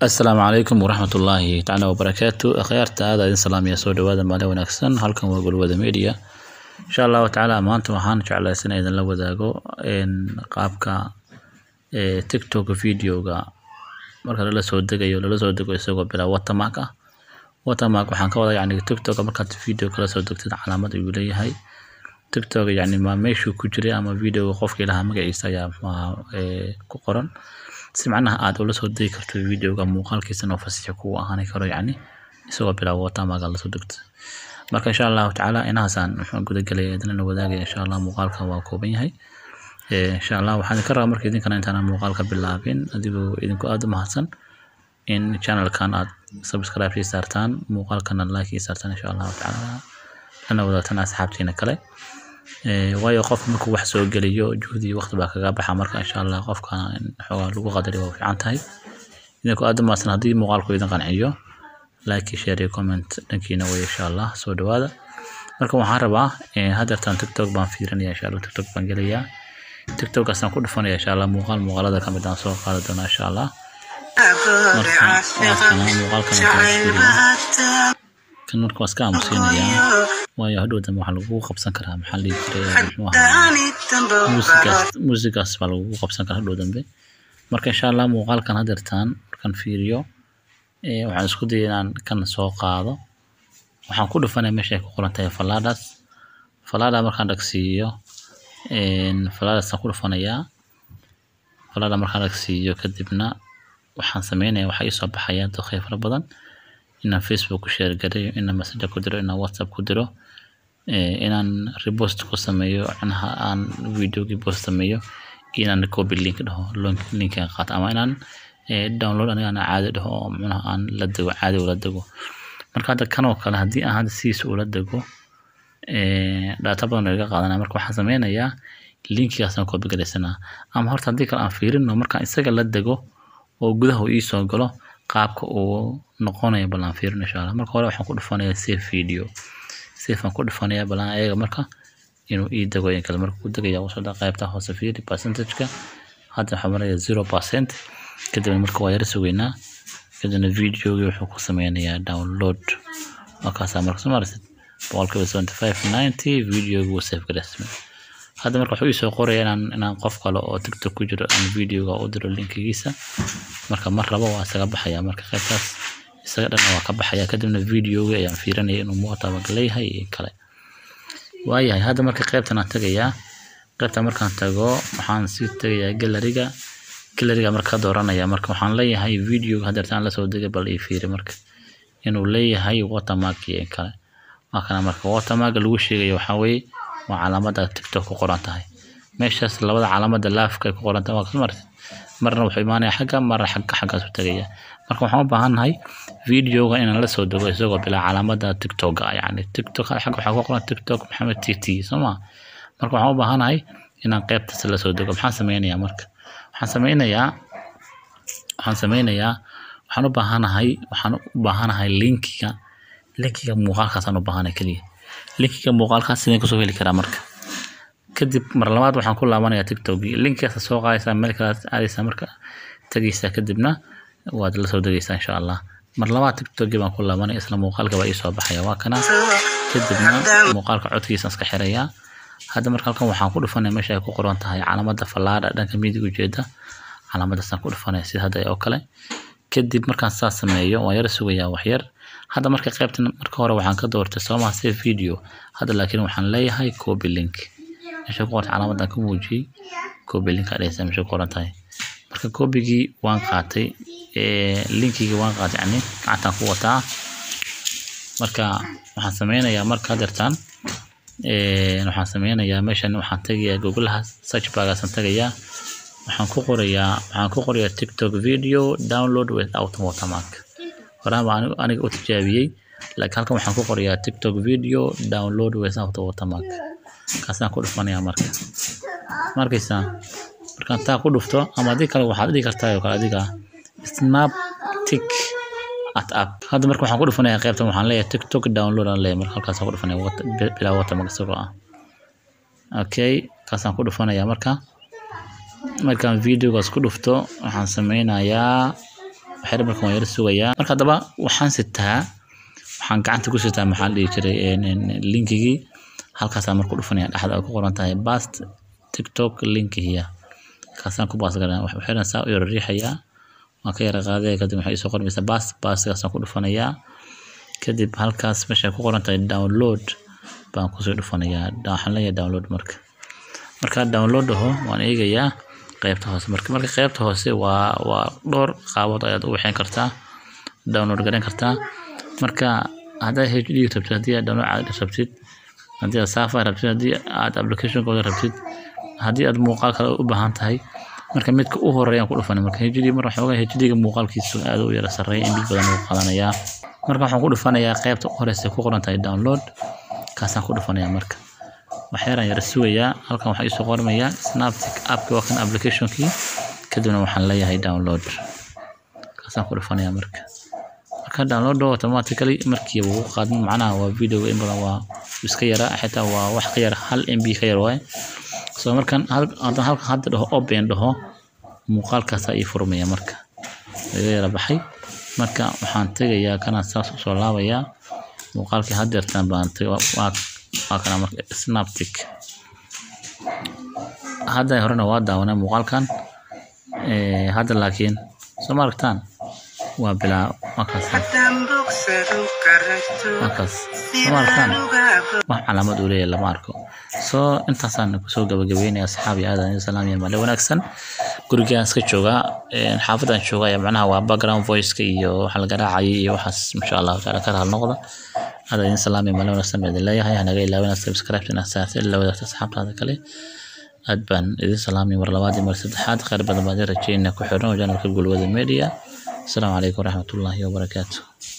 asalaamu calaykum waraxmat ullaahi tacaala wabarakaatu akhyaarta aada idin salaamaya soo dhawaada maalin wanaagsan halkan waa golwada media insha allahu tacaala maanta waxaan jeclaysan in idinla wadaago qaabka tiktok videoga marka lala soo degayo lala soo dego isagoo bilaa watermark ah watermark waxaan ka wadaa yani tiktok markaad video kala soo degtid calaamad ayuu leeyahay tiktok yani ma meeshuu ku jiray ama videoga qofkii lahaa magaciisa ayaa ku qoran si macnaha aad ula soo degi karto videoga muuqaalkiisana fasixi kuu ahaani karo yacni isagoo bilaa watermark la soo degto marka insha allahu tacaala inahaasaan muxuu gudagelaya idinlana wadaagaya insha allah muuqaalka waa kooban yahay insha allah waxaan idinka rabaa marka idinkana intaana muuqaalka bilaabin adigoo idinku aada u mahadsan in channelkan aad subscribe ii saartaan muuqaalkana like ii saartaan insha allahu tacaala lana wadaagtaan asxaabtiina kale waayo qof markuu wax soo geliyo juhdi waqti baa kaga baxa marka insha allah qofka xoogaa lagu qadari waa fiican tahay idinku aada umaasan haddii muuqaalku idin qanciyo like share iyo comment dhankiina way insha allah soo dhawaada marka waxaan rabaa hadeertaan tiktok baan fiirinaya insha allah tiktok baan gelayaa tiktokkaasaan ku dhufanaya insha allah muuqaal muuqaalada ka mid aan soo qaadi doonaa insha allah marka waadkana muuqaalkana kan marka waa iska aamusiinayaa waayo hadhow dambe waxaa lagugu qabsan karaa maxaa la dhihi jiray muxuu ahaa muusigaas muusigaas baa lagugu qabsan karaa hadhow dambe marka insha allah muuqaalkan hadeertaan markaan fiiriyo waxaan isku dayay inaan kan soo qaado waxaan ku dhufanaya meesha ay ku qoran tahay faladas falada markaan dhagsiiyo faladasaan ku dhufanayaa falada markaan dhagsiiyo kadibna waxaan sameynaya waxaa iisoo baxaya doqey fara badan inaan facebook ku share gareeyo inaan messenger ku diro inaan whatsapp ku diro inaan repost ku sameeyo macnaha aan videogii post sameeyo inaan copy link dhaho linkan qaato ama inaan download aniga aan caadi dhaho oo macnaha aan la dego caadi ula dego marka hadda kan oo kale haddii aan hadda sidiisa ula dego data badan oo iga qaadanaya marka waxaan sameynayaa linkigaasaan copy garaysanaa ama horta haddii kale aan fiirino markaan isaga la dego oo gudaha uu iisoo galo qaabka uu noqonayo bal aan fiirino insha allah marka hore waxaan ku dhufanayaa save video save aan ku dhufanayaa bal aan eega marka inuu ii dego in kale marka ku degaya wasada qaybta hoose fiiri percentage-ka hadda waxaa maraya zero percent kadibna marka waa yara sugeynaa kadibna videogii wuxuu ku sameynayaa download markaasaa marka soo marsid boqolkiiba seventy five ninety videogii wuu save garaysmay hadda marka wuxuu iisoo qoraya inaan inaan qof kale oo tiktok ku jiro aan videoga u diro linkigiisa marka mar rabo waa isaga baxaya marka qaybtaas isaga dhan waa ka baxaya kadibna videoga ayaan fiirinaya inuu muqtabag leeyahay iyo kale waayahay hadda marka qaybtan aan tagayaa qaybta markaan tago waxaan sii tagayaa galeriga galeriga marka dooranaya marka waxaan leeyahay videoga hadeertaan lasoo degay bal ii fiiri marka inuu leeyahay watermark iyo kale waa kana marka watermark lagu sheegayo waxaa weeye waa calaamada tiktok ku qoran tahay meeshaas labada calaamada laafka ay ku qoran tahay waa kasoo martid marna wuxuu imaanaya xagga marna xagga xaggaas u tagaya marka waxaan u baahannahay videoga inaan la soo dego isagoo bilaa calaamada tiktoka yani tiktok xagga waxaa ku qoran tiktok maxamed t t soo ma marka waxaan u baahannahay inaan qaybtaas la soo dego maxaan sameynayaa marka waxaan sameynayaa waxaan sameynayaa waxaan u baahanahay waxaan u baahanahay linkiga linkiga muuqaalkaasaan u baahanahay keliya linkiga muuqaalkaas sideen kusoo heli karaa marka kadib mar labaad waxaan ku laabanayaa tiktokii linkigaas soo qaadaysaa meel kale aadaysaa marka tegaysaa kadibna waad la soo degaysaa insha allah mar labaad tiktokii baan ku laabanaya isla muuqaalka baa iisoo baxaya waa kana kadibna muuqaalka codkiisaan iska xirayaa hadda marka halkan waxaan ku dhufanaya meesha ay ku qoran tahay calaamada fallaadha dhanka midig ujeeda calaamadaasaan ku dhufanaya sida hadda oo kale kadib markaan saas sameeyo waan yara sugayaa waxyar hadda marka qaybtan marka hore waxaan ka doortay soomaa save video hadda laakiin waxaan leeyahay copy link meesha ku qorta calaamadan ka muujiyey copy link adhaysa meesha ku qoran tahay marka copygii waan qaatay linkigii waan qaatay yani gacantaan ku wataa marka waxaan sameynayaa marka hadeertaan waxaan sameynayaa meeshan waxaan tagayaa googlaha search bagaasaan tagayaa waxaan ku qorayaa waxaan ku qorayaa tiktok video download without watermark horaan baa aniga u tijaabiyey laakiin halkan waxaan ku qorayaa tiktok video download without watermark kaasaan ku dhufanayaa marka markaysaa markaan taa ku dhufto ama haddii kale waxaad dhigi kartaa oo kale adiga snap tik at app hadda marka waxaan ku dhufanayaa qaybtan waxaan leeyahay tiktok download aan leeyahay marka halkaasaan ku dhufanaya bilaa watermark isagoo ah okay kaasaan ku dhufanayaa marka markaan videogaas ku dhufto waxaan sameynayaa waxyar marka waan yara sugayaa marka haddaba waxaan sitaa waxaan gacanta ku sitaa maxaa la dhihi jiray linkigii halkaasaan marku dhufanaya dhexda ay ku qoran tahay bast tiktok link here kaasaan ku baas garanaya waxayna saa u yara riixayaa waan ka yara qaadaya kadib waxay isoo qormaysaa bast baskaasaan ku dhufanayaa kadib halkaas meesha ay ku qoran tahay download baan kusoo dhufanayaa waxaan leeyahay download marka marka download aho waan eegayaa qaybta hoose marka marka qaybta hoose waa waa dhowr qaabood ayaad u waxeyn kartaa download garan kartaa marka haddaad hd rabtid haddii aad download caadi rabtid haddii aad safa rabtid haddii aad applicationkooda rabtid haddii aad muuqaal kale u baahan tahay marka midka u horeeyaan ku dhufanay marka hd mar waxoogaa hd-ga muuqaalkiisu aad u yara sarreeya in badan uu qaadanayaa marka waxaan ku dhufanayaa qaybta u horeysa ku qoran tahay download kaasaan ku dhufanayaa marka waxyaraan yara sugayaa halkan waxaa isoo qormayaa snaptic appki waa kan applicationkii kadibna waxaan leeyahay download kaasaan ku dhufanayaa marka marka download automatically markii uu qaadmo macnaha waa videoga in badan waa iska yara xitaa waa wax ka yar hal mb ka yar waaye so markan haddaan halkan hadda dhaho open dhaho muuqaalkaasaa ii furmaya marka iga yara baxay marka waxaan tegayaa kanaan saas usoo laabayaa muuqaalkii haddeertaan baan waa kana marka snaptic hadda horena waa daawanay muuqaalkan hadda laakiin soo ma aragtaan waa bilaa markaas markaas soo ma aragtaan wax calaamad uu leeyahay lama arko soo intaasaan kusoo gabagabeynaya asxaabi aadan salaamiya maale wanaagsan gurigaan iska joogaa xaafadan jooga ayaa macnaha waa background voiceka iyo waxa la garaacayay iyo waxaas insha allahu taala ka raal noqda هذا إن سلامي ملون استمع الله هاي أنا جاي لوين سبسكرايب تنا أساس إلا وإذا تسحب هذا كله أدبان إذا سلامي مر لوادي مر سدحات خير بدل ما درجين كحرون وجانا كل جول ميديا السلام عليكم ورحمة الله وبركاته